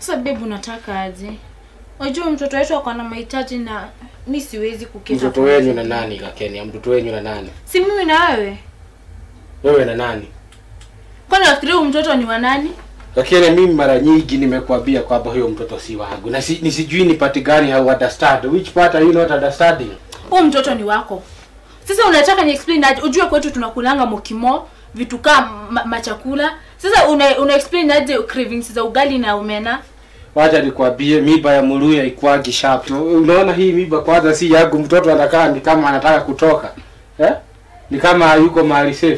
Sasa babe unataka aje? Unajua mtoto wetu ako na mahitaji na mi siwezi kuketa. Mtoto kwa wenyu mzee. na nani Kakenya? Mtoto wenyu na nani? Si mimi na wewe. Wewe na nani? Kwani nafikiria huyu mtoto ni wa nani? Kakenya, mimi mara nyingi nimekuambia kwamba huyo mtoto si wangu. Na si, nisijui ni part gani au understand. Which part are you not understanding? Huyu mtoto ni wako. Sasa unataka ni explain aje? Ujue kwetu tunakulanga mokimo, vitu kama ma, machakula. Sasa una, una explain aje cravings za ugali na omena? Wacha nikwambie miba ya Muluya ikwagi sharp. Unaona hii miba kwanza si yangu, mtoto anakaa ni kama anataka kutoka. Eh? Ni kama hayuko mahali safe.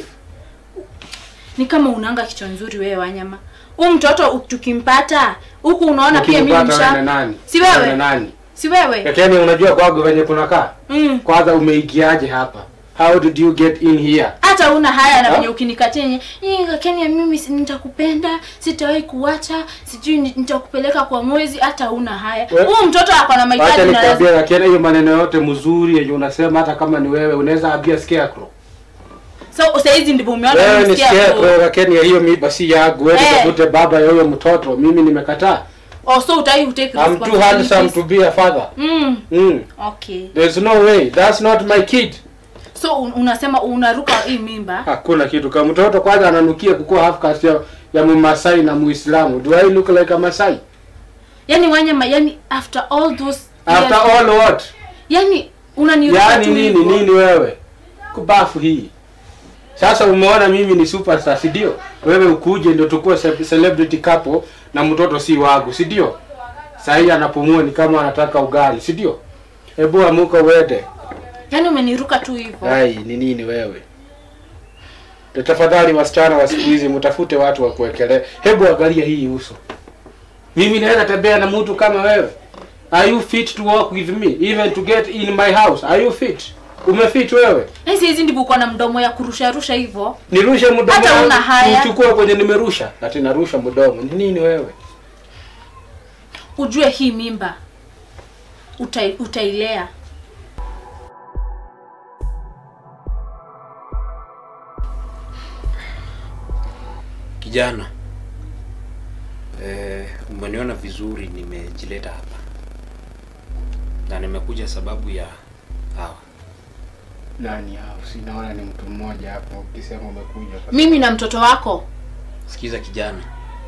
Ni kama unanga kichwa nzuri wewe wanyama. Huyu mtoto u- tukimpata huku unaona pia mimi Ukimpata wewe na msha. nani? Si wewe? Wewe na nani? Si wewe? Kakenya, unajua kwangu venye kunakaa? Mm. Kwanza umeingiaje hapa? How did you get in here? hata una haya na Ha? venye ukinikatia yenye "Ii, Kenya mimi si- nitakupenda sitawahi kuacha sijui ni- nitakupeleka kwa mwezi hata una haya We- huyu mtoto ako na Wacha mahitaji na nikwambie lazima Kakenya, hiyo maneno yote mzuri yenye unasema hata kama ni wewe unaweza ambia scarecrow. so saizi ndivyo umeona Wewe ni nimesikia scarecrow Kakenya, hiyo miba si yangu. Wewe Eh. tafute baba ya huyo mtoto. Mimi nimekataa. oh so utai utake I'm too handsome to be a father. mm Mm. okay There's no way. That's not my kid. so un, unasema unaruka hii mimba Hakuna kitu kama mtoto kwanza ananukia kukuwa half caste ya, ya Mumasai na Muislamu. Do I look like a Masai? yani wanyama yani after all those After years, all what? yani unaniruka Yaani tu nini hivyo. nini wewe? Kubafu hii. Sasa umeona mimi ni superstar, si ndio? Wewe ukuje ndio tukue ce- celebrity couple na mtoto si wangu, si ndio? Sasa hii anapumua ni kama anataka ugali, si ndio? Hebu amuka uende. yani umeniruka tu hivyo Ai, ni nini wewe? Ndio Tafadhali wasichana wa siku hizi mtafute watu wa kuwekelea. Hebu angalia hii uso. Mimi naweza tembea na mtu kama wewe. Are you fit to walk with me even to get in my house? Are you fit? Umefit wewe? Yaani saizi ndivyo uko na mdomo ya kurusha rusha hivyo Nirushe mdomo. Hata wangu, una haya. Uchukue kwenye nimerusha. Ati narusha mdomo. Ni nini wewe? ujue hii mimba utai, utailea Kijana, eh, umeniona vizuri, nimejileta hapa na nimekuja sababu ya hawa. Nani hao? Sinaona ni mtu mmoja hapo ukisema umekuja. mimi na mtoto wako Sikiza kijana,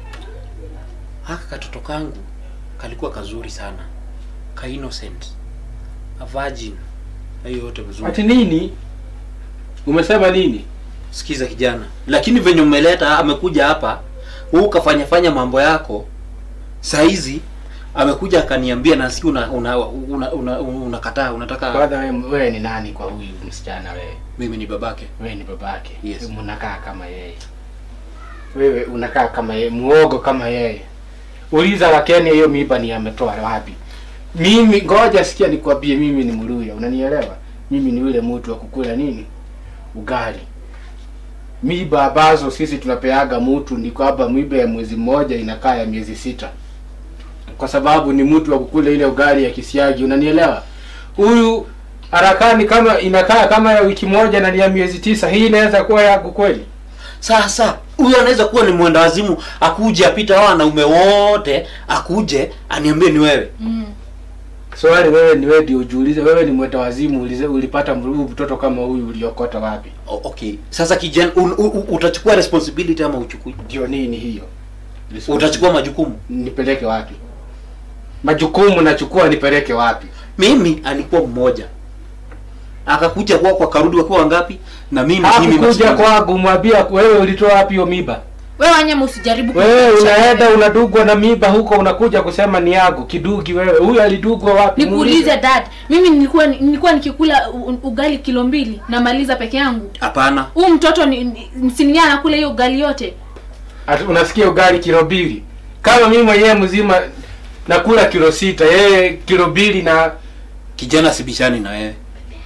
haka katoto kangu kalikuwa kazuri sana, ka innocent, a virgin, na hiyo yote vizuri. Ati nini? Umesema nini? Sikiza kijana, lakini venye umeleta amekuja hapa, wewe ukafanya fanya mambo yako, saizi amekuja akaniambia na si una una una, una, unakataa unataka Kwanza wewe, wewe ni nani kwa huyu msichana wewe? mimi ni babake. Wewe ni babake. Yes. Wewe Unakaa kama yeye. Wewe unakaa kama yeye, muogo kama yeye. Uliza Wakenya hiyo miba ni ametoa wapi? Mimi ngoja sikia nikwambie mimi ni Mluya, unanielewa? Mimi ni yule mtu wa kukula nini? Ugali. Miba ambazo sisi tunapeaga mtu ni kwamba miba ya mwezi mmoja inakaa ya miezi sita. Kwa sababu ni mtu wa kukula ile ugali ya kisiagi, unanielewa? Huyu harakani kama inakaa kama ya wiki moja na ni ya miezi tisa, hii inaweza kuwa yako kweli? Sasa huyo anaweza kuwa ni mwenda wazimu, akuje apita hao wanaume wote, akuje aniambie ni wewe. mm. Swali wewe ni wewe ndio ujiulize, wewe ni mweta wazimu, ulize ulipata mru- mtoto kama huyu uliokota wapi? O, okay. Sasa kijana, un, u, u, utachukua responsibility ama uchukui? Ndio nini hiyo? Utachukua majukumu. nipeleke wapi? Majukumu nachukua nipeleke wapi? Mimi alikuwa mmoja, akakuja kwa kwa karudi wakiwa wangapi? Na mimi mimi Hakukuja maskini. kwangu mwambia wewe ulitoa wapi hiyo miba? wewe wanyama usijaribu Wewe kunificha unaenda wewe. unadugwa na miba huko unakuja kusema ni yangu kidugi wewe. Huyu alidugwa wapi? nikuulize dad mimi nilikuwa nilikuwa nikikula u- ugali kilo mbili namaliza peke yangu Hapana. huu mtoto ni, ni, sinia anakula hiyo ugali yote Ati unasikia ugali kilo mbili. Kama mimi mwenyewe mzima nakula kilo sita, yeye kilo mbili na Kijana, sibishani na wewe.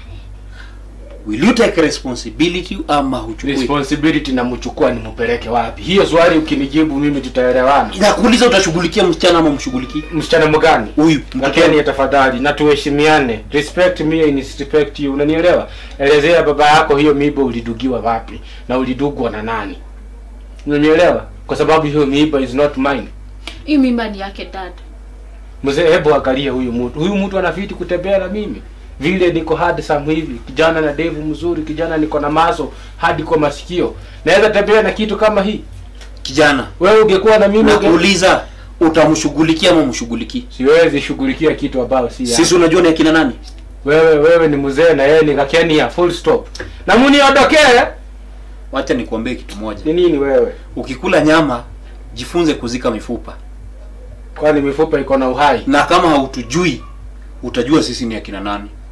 Will you take responsibility ama huchukui? responsibility namchukua nimpeleke wapi? Hiyo swali ukinijibu mimi tutaelewana. Nakuuliza, utashughulikia msichana ama mshughulikii Msichana mgani? huyu? Lakini tafadhali na tuheshimiane. Respect me and respect you. Unanielewa? Elezea baba yako hiyo miiba ulidugiwa wapi na ulidugwa na nani? Unanielewa? Kwa sababu hiyo miiba is not mine. hii mimba ni yake dad Mzee, hebu angalia huyu mtu. Huyu mtu anafiti kutembea na mimi. Vile niko handsome hivi, kijana na devu mzuri, kijana niko na maso hadi kwa masikio. Naweza tembea na kitu kama hii? kijana Wewe ungekuwa na mimi unge... nakuuliza utamshughulikia ama mshughulikii Siwezi shughulikia kitu ambao si yangu. sisi unajua ni akina nani Wewe wewe ni mzee na yeye ni kakenia full stop. Na muniondokee. wacha nikuambie kitu moja Ni nini wewe? ukikula nyama jifunze kuzika mifupa Kwani mifupa iko na uhai? na kama hautujui utajua sisi ni akina nani